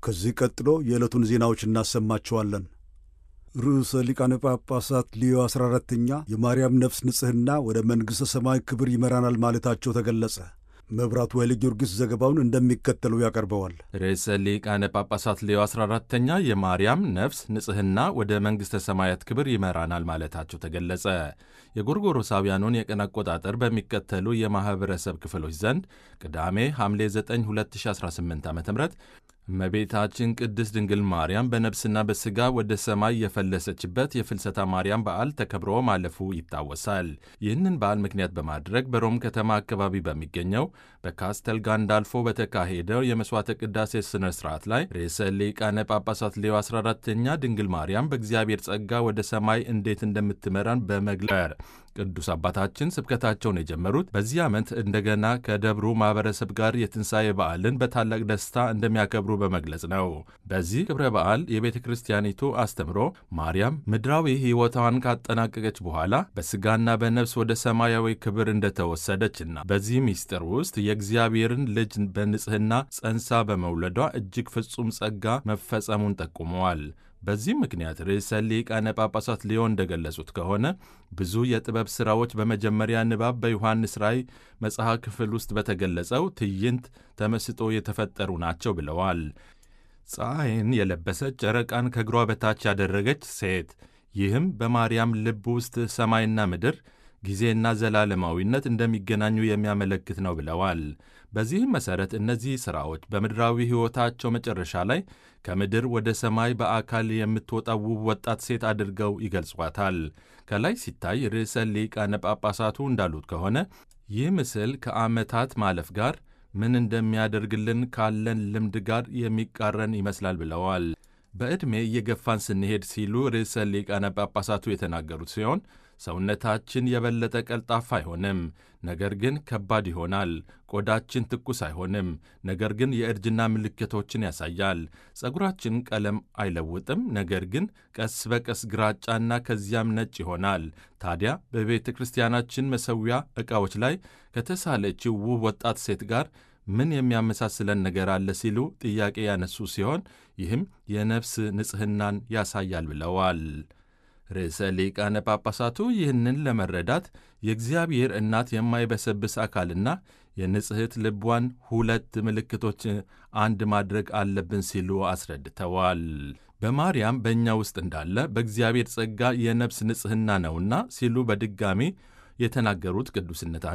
ከዚህ ቀጥሎ የዕለቱን ዜናዎች እናሰማችኋለን። ርዕሰ ሊቃነ ጳጳሳት ሊዮ 14ተኛ የማርያም ነፍስ ንጽሕና ወደ መንግሥተ ሰማይ ክብር ይመራናል ማለታቸው ተገለጸ። መብራቱ ኃይለ ጊዮርጊስ ዘገባውን እንደሚከተለው ያቀርበዋል። ርዕሰ ሊቃነ ጳጳሳት ሌዮ 14ተኛ የማርያም ነፍስ ንጽሕና ወደ መንግሥተ ሰማያት ክብር ይመራናል ማለታቸው ተገለጸ። የጎርጎሮሳውያኑን የቀን አቆጣጠር በሚከተሉ የማኅበረሰብ ክፍሎች ዘንድ ቅዳሜ ሐምሌ 9 2018 ዓ ም እመቤታችን ቅድስት ድንግል ማርያም በነፍስና በሥጋ ወደ ሰማይ የፈለሰችበት የፍልሰታ ማርያም በዓል ተከብሮ ማለፉ ይታወሳል። ይህንን በዓል ምክንያት በማድረግ በሮም ከተማ አካባቢ በሚገኘው በካስተል ጋንዳልፎ በተካሄደው የመሥዋዕተ ቅዳሴ ሥነ ሥርዓት ላይ ርዕሰ ሊቃነ ጳጳሳት ሌዮ 14ተኛ ድንግል ማርያም በእግዚአብሔር ጸጋ ወደ ሰማይ እንዴት እንደምትመራን በመግለር ቅዱስ አባታችን ስብከታቸውን የጀመሩት በዚህ ዓመት እንደገና ከደብሩ ማኅበረሰብ ጋር የትንሣኤ በዓልን በታላቅ ደስታ እንደሚያከብሩ በመግለጽ ነው። በዚህ ክብረ በዓል የቤተ ክርስቲያኒቱ አስተምሮ ማርያም ምድራዊ ሕይወቷን ካጠናቀቀች በኋላ በሥጋና በነፍስ ወደ ሰማያዊ ክብር እንደተወሰደችና በዚህ ምስጢር ውስጥ የእግዚአብሔርን ልጅ በንጽሕና ጸንሳ በመውለዷ እጅግ ፍጹም ጸጋ መፈጸሙን ጠቁመዋል። በዚህ ምክንያት ርዕሰ ሊቃነ ጳጳሳት ሊዮን እንደገለጹት ከሆነ ብዙ የጥበብ ሥራዎች በመጀመሪያ ንባብ በዮሐንስ ራእይ መጽሐፍ ክፍል ውስጥ በተገለጸው ትዕይንት ተመስጦ የተፈጠሩ ናቸው ብለዋል። ፀሐይን የለበሰች ጨረቃን ከእግሯ በታች ያደረገች ሴት፣ ይህም በማርያም ልብ ውስጥ ሰማይና ምድር ጊዜና ዘላለማዊነት እንደሚገናኙ የሚያመለክት ነው ብለዋል። በዚህም መሠረት እነዚህ ሥራዎች በምድራዊ ሕይወታቸው መጨረሻ ላይ ከምድር ወደ ሰማይ በአካል የምትወጣ ውብ ወጣት ሴት አድርገው ይገልጿታል። ከላይ ሲታይ ርዕሰ ሊቃነ ጳጳሳቱ እንዳሉት ከሆነ ይህ ምስል ከዓመታት ማለፍ ጋር ምን እንደሚያደርግልን ካለን ልምድ ጋር የሚቃረን ይመስላል ብለዋል። በዕድሜ እየገፋን ስንሄድ ሲሉ ርዕሰ ሊቃነ ጳጳሳቱ የተናገሩት ሲሆን ሰውነታችን የበለጠ ቀልጣፋ አይሆንም፣ ነገር ግን ከባድ ይሆናል። ቆዳችን ትኩስ አይሆንም፣ ነገር ግን የእርጅና ምልክቶችን ያሳያል። ጸጉራችን ቀለም አይለውጥም፣ ነገር ግን ቀስ በቀስ ግራጫና ከዚያም ነጭ ይሆናል። ታዲያ በቤተ ክርስቲያናችን መሠዊያ ዕቃዎች ላይ ከተሳለችው ውብ ወጣት ሴት ጋር ምን የሚያመሳስለን ነገር አለ ሲሉ ጥያቄ ያነሱ ሲሆን ይህም የነፍስ ንጽሕናን ያሳያል ብለዋል። ርዕሰ ሊቃነ ጳጳሳቱ ይህንን ለመረዳት የእግዚአብሔር እናት የማይበሰብስ አካልና የንጽሕት ልቧን ሁለት ምልክቶች አንድ ማድረግ አለብን ሲሉ አስረድተዋል። በማርያም በእኛ ውስጥ እንዳለ በእግዚአብሔር ጸጋ የነፍስ ንጽሕና ነውና ሲሉ በድጋሚ የተናገሩት ቅዱስነታቸው